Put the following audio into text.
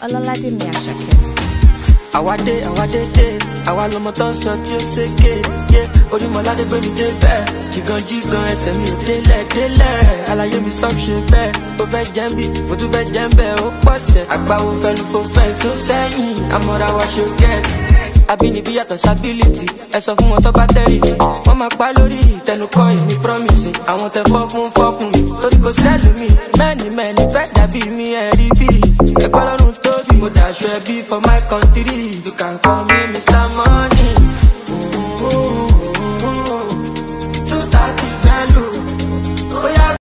Ọlọ́ládé mi Àṣàkẹ́. àwádé àwádé dé àwa lọmọ tó ń sọ tí ó ṣèké yé onímọ̀ládé gbé mi dé bẹ́ẹ̀ jìgàn jìgàn ẹsẹ̀ mi ò délẹ̀ délẹ̀ àlàyé mi stop ṣe bẹ́ẹ̀ ó fẹ́ jẹ́ ń bì mo tún fẹ́ jẹ́ ń bẹ̀ ó pọ̀sẹ̀ àgbáwo fẹ́nu fò fẹ́ sún sẹ́yìn àmọ́ra wa ṣe gẹ́ẹ̀tì àbínibí yàtọ̀ sábìlìtì ẹ sọ fún wọn tó bá tẹ́rìsì wọ́n máa pa lórí ìtẹnukọ́ ìní promise àwọn tẹ fọ́ fún fọ́ fún mi torí kò sẹ́lù mi mẹ́ni mẹ́ni fẹ́ dàbí mi ẹ̀ rí bí ẹ̀kọ́ lọ́rùn tóbi mo dàṣọ ẹbí for my country you can call me